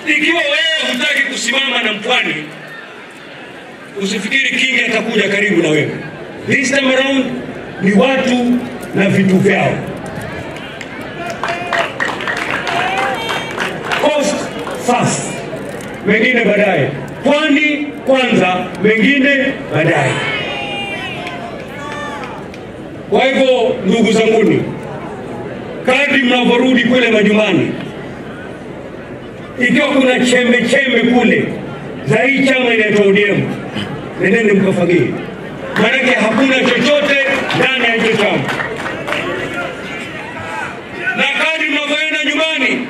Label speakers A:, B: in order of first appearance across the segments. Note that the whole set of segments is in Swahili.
A: Ikiwa wewe hutaki kusimama na mpwani, usifikiri Kingi atakuja karibu na wewe. This time around ni watu na vitu vyao. Coast first, mengine baadaye. Pwani kwanza, mengine baadaye. Kwa hivyo ndugu zanguni, kadri mnavyorudi kule majumbani, ikiwa kuna chembe chembe kule za hii chama inaitwa ODM, nendeni mkafagie, maanake hakuna chochote ndani ya hicho chama. Na kadri mnavyoenda nyumbani,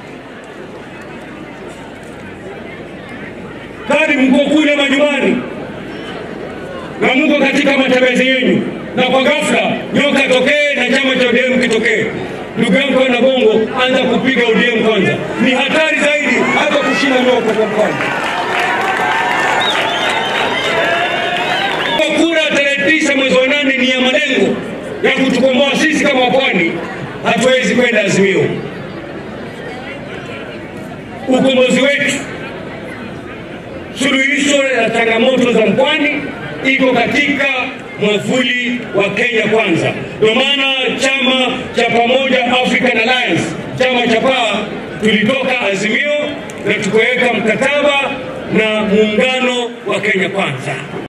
A: kadri mko kule majumbani na mko katika matembezi yenu, na kwa ghafla nyoka tokee na chama cha ODM kitokee, ndugu yangu na Bongo, anza kupiga ODM kwanza. Ni hatari zaidi hata kushinda nyoka kwa mkono. Kwa kura tarehe tisa mwezi wa nane ni ya malengo ya kutukomboa sisi kama wapwani, hatuwezi kwenda Azimio. Ukombozi wetu suluhisho la changamoto za mpwani iko katika mwavuli wa Kenya Kwanza. Ndio maana chama cha pamoja African Alliance, chama cha PAA, tulitoka Azimio na tukaweka mkataba na muungano wa Kenya Kwanza.